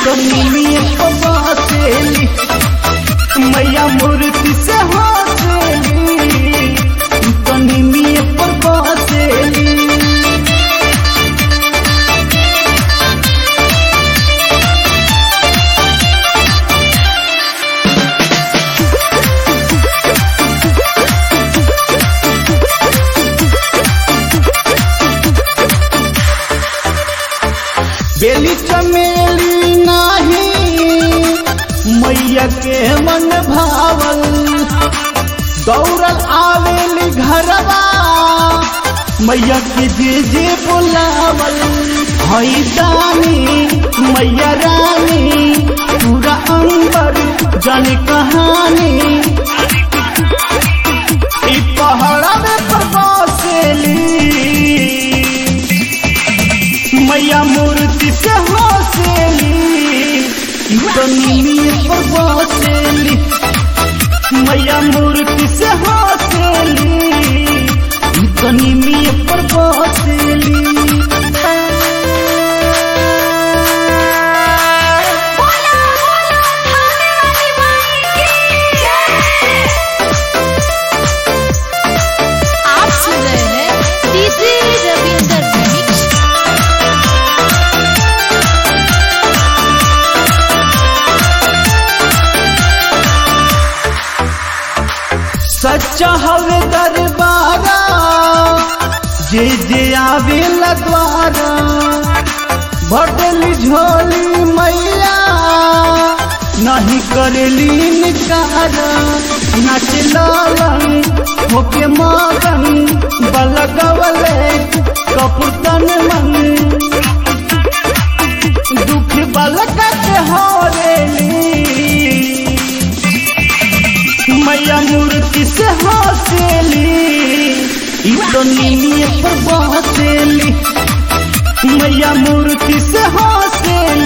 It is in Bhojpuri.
तो निमिये बसेली मैया मूर्ति से हसेली तो निमिये बसेली बेली चमेली नाही मैया के मन भावल दौड़ल आवेली घरवा मैया के जे जे बुलावल हई दानी मैया रानी पूरा अंबर जन कहानी ई पहाड़ा में प्रवासेली मैया मूर्ति से हसेली तो निमिये पर बसेली मैया मूर्ति से हसेली तो निमिये पर बसेली बोला बोला थाने वाली माई की जय आप सुन रहे हैं डीजे रविंदर मिक्स सच्चा हवे दरबारा जे जे आवे लगवारा भटली झोली मैया नहीं करेली निकारा नाच लालन होके मगन बलगवले कपुतन मन दुख बलका के हरेली मैया मूर्ति से हसेली ई तो नीलिए पर बसेली मैया मूर्ति से हसेली